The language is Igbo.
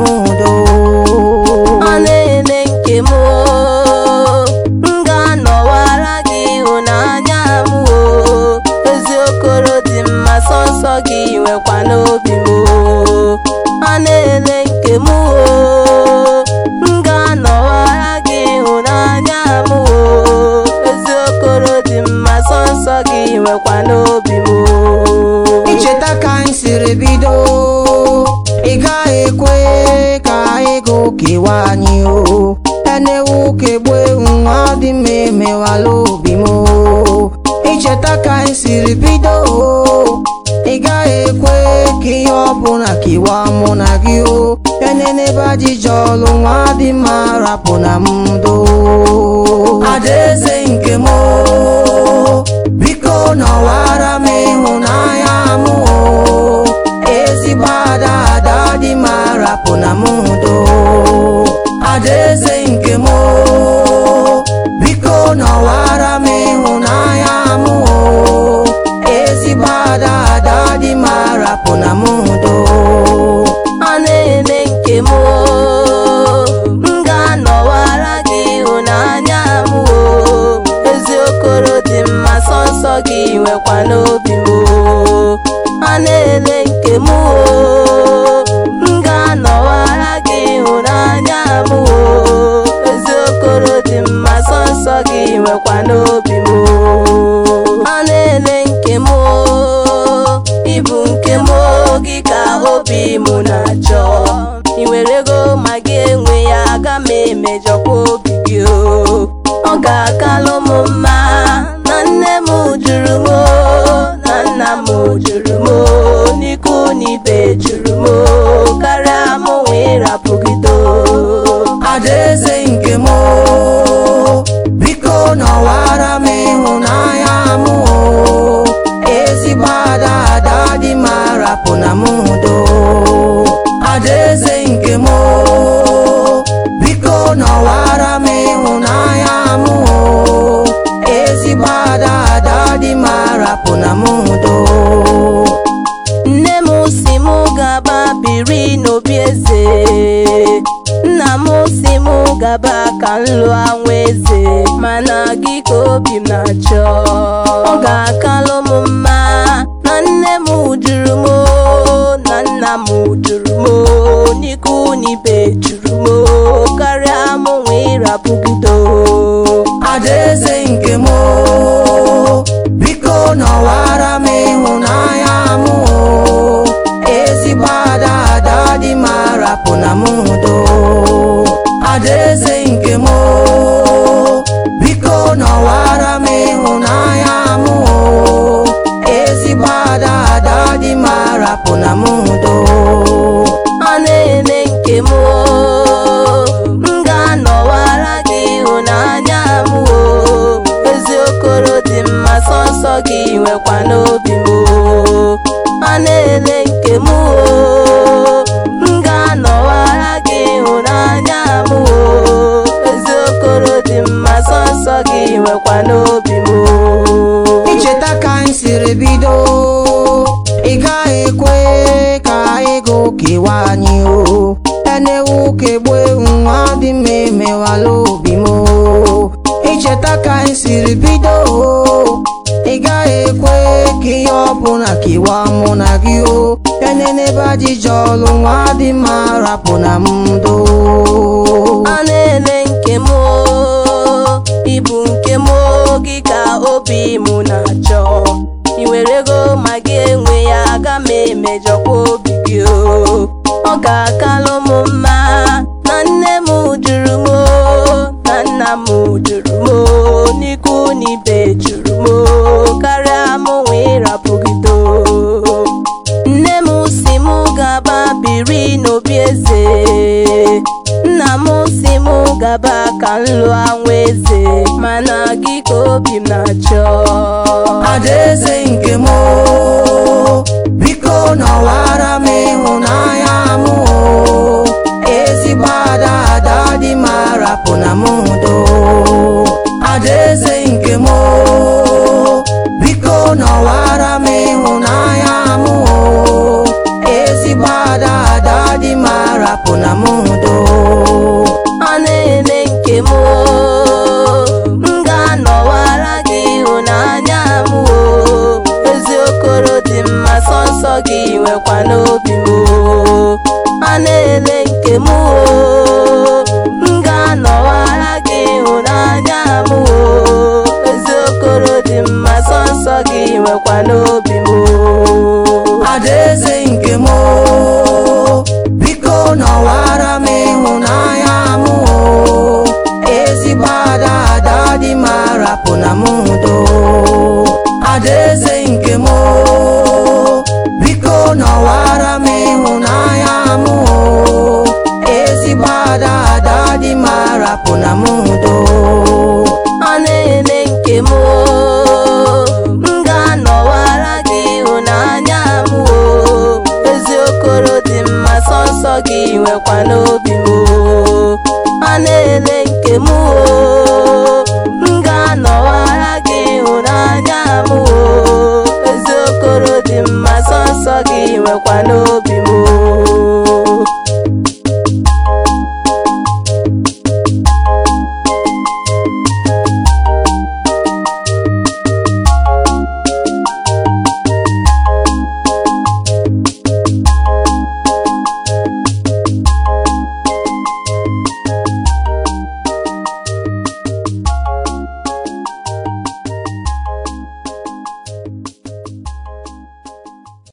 m udo ọ na-ele nke m o m ga-anọwara gị ịhụnanya m o ezi okoro dị mma sọnsọ gị nwekwa n'obi m o ọ na-ele nke m o m ga-anọwara gị ịhụnanya m o ezi okoro dị mma sọnsọ gị nwekwa n'obi m o icheta ka anyị siri bido ị gaghị ekwe ka ego kewa anyị o enewu kegbu ewu nwa dị m emewala obi m o icheta ka anyị siri bido ị gaghị ekwe ka ihe ọbụla kewa mụ na gị o enenebe ajịja ọlụ nwa dị mma rapụ na m ndo adaeze nke m o biko nọwara m ịhụnanya m o ezigbo ada ada dị m arapụ na m udo adaeze nke m o biko nọwara m ịhụnanya m o ezigbo ada ada dị m arapụ na m udo ọ na-ele nke m o m ga-anọwara gị ịhụnanya m o ezi okoro dị mma sọnsọ gị nwekwa n'obi m o ọ na-ele nke m o m ga-anọwara gị ịhụnanya m o ezi okoro dị mma sọnsọ gị nwekwa n'obi m o ọ na-ele nke m o ịbụ nke m o gị ka obi m na-achọ ị nwere ego ma gị enwe ya aga m emejọkwa obi gị o ọ ga-akalụ m mma na nne m jụrụ m o, na nna m jụrụ m o, n'ikwu na ibe jụrụ m o, karịa m wee rapụgide o. adaeze nke m o biko nọwara m ịhụnanya m o ezigbo ada ada dị m arapụ na m udo adaeze nke m o biko nọwara m ịhụnanya m o ezigbo ada ada dị m arapụ na m udo nne m si m gaba biri n'obi eze nna m si m gaba ka m lụọ nwa eze mana gị ka obi m na-achọ ọ ga-akalụ m mma na nne m jụrụ m o, na nna m jụrụ m o, n'ikwu na ibe jụrụ m o, karịa m wee rapụgide o. adaeze nke m o biko nọwara m ịhụnanya m o ezigbo ada ada dị m arapụ na m udo adaeze nke m o biko nọwara m ịhụnanya m o ezigbo ada ada dị m arapụ na m udo ọ na-ele nke m o m ga-anọwara gị ịhụnanya m o ezi okoro dị mma sọnsọ gị nwekwa n'obi m o ọ na-ele nke m o m ga-anọwara gị ịhụnanya m o ezi okoro dị mma sọnsọ gị nwekwa n'obi m o icheta ka anyị siri bido ị gaghị ekwe ka ego kewa anyị o enewu kegbu ewu nwa dị m emewala obi m o icheta ka anyị siri bido ị gaghị ekwe ka ihe ọbụla kewa mụ na gị o enenebe ajịja ọlụ nwa dị mma rapụ na m ndo ọ na-ele nke m o ịbụ nke m o gị ka obi m na-achọ ị nwere ego ma gị enwe ya aga m emejọkwa obi gị o ọ ga-akalụ m mma na nne m jụrụ m o, na nna m jụrụ m o, n'ikwu na ibe jụrụ m o, karịa m wee rapụgide o nne m si m gaba biri n'obi eze nna m si m gaba ka m lụọ nwa eze mana gị ka obi m na-achọ adaeze nke m o biko nọwara m ịhụnanya m o ezigbo ada ada dị m arapụ na m udo adaeze nke m o biko nọwara m ịhụnanya m o ezigbo ada ada dị m arapụ na m nwekwa n'obi m o. a na-ele nke m o m ga-anọwara gị ịhụnanya m o ezi okoro dị mma sọnsọ gị nwekwa n'obi m